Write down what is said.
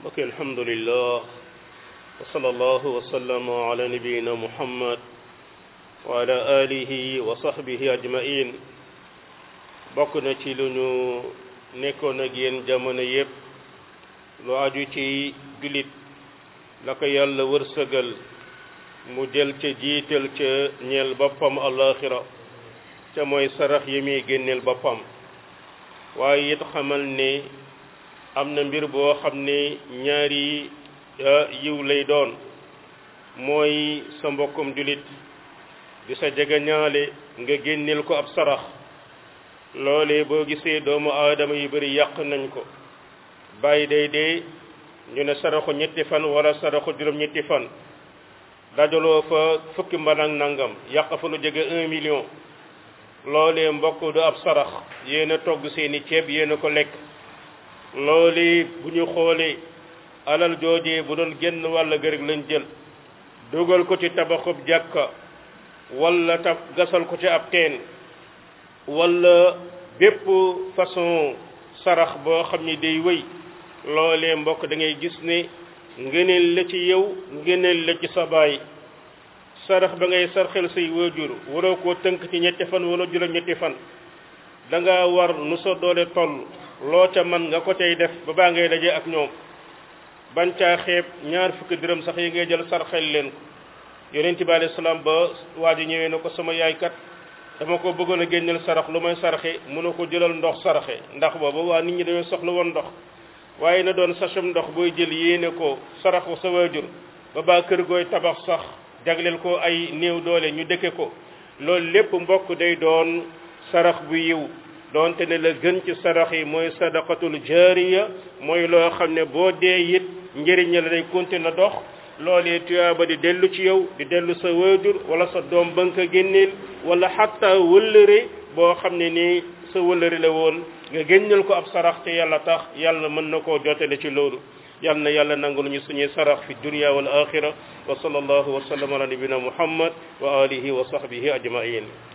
mbokk alhamdulillah wa sallallahu wa sallama ala nabiyina muhammad wa ala alihi wa sahbihi ajmain bokk na ci lu ñu nekkoon ak yéen jamono yépp lu aju ci jullit la ko yàlla wërsëgal mu jël ca jiital ca ñeel boppam alaxira ca mooy sarax yi muy génneel boppam waaye it xamal ne am na mbir boo xam ne ñaari yiw lay doon mooy sa mbokkum jullit di sa jegeñaale nga génneel ko ab sarax loolee boo gisee doomu aadama yu bari yàq nañ ko bàyyi day dee ñu ne saraxu ñetti fan wala saraxu juróom ñetti fan dajaloo fa fukki mban ak nangam yàq fa lu jege un million loolee mbokk du ab sarax yéen a togg seeni ceeb yéen a ko lekk loolee bu ñu xoolee alal joojee bu doon génn wàll gërëg lañ jël dugal ko ci tabaxub jàkka wala tab gasal ko ci ab teen wala bépp façon sarax boo xam ni day wéy loolee mbokk da ngay gis ne ngëneel la ci yow ngëneel la ci sa baay sarax ba ngay sarxel say waajur waroo koo tënk ci ñetti fan wala juróom ñetti fan da nga war nu sa doole toll loo ca man nga ko tey def ba baa ngay daje ak ñoom bañ caa xeeb ñaar fukki dërëm sax yi ngay jël sarxel leen ko yonent bi alayhi salaam ba waa ji ñëwee na ko sama yaay kat dama ko bëggoon a génneel sarax lu may saraxe mën na ko jëlal ndox saraxe ndax booba waa nit ñi dañoo soxla woon ndox waaye na doon sachum ndox booy jël yéene ko saraxu sa waajur ba baa kër gooy tabax sax jagleel ko ay néew doole ñu dëkke ko loolu lépp mbokk day doon sarax bu yiw doonte ne la gën ci sarax yi mooy sadaqatul jaariya mooy loo xam ne boo dee it njëriñ la day continuer dox loolee tuyaaba di dellu ci yow di dellu sa waajur wala sa doom ba nga ko génneel wala xatta wëllëre boo xam ne nii sa wëllëre la woon nga génneel ko ab sarax te yàlla tax yàlla mën na koo jotale ci loolu yal na yàlla nangu nañu suñuy sarax fi dunya wal axira wa sallallahu wa sallam ala nabina muhammad wa alihi wa sahbihi ajmain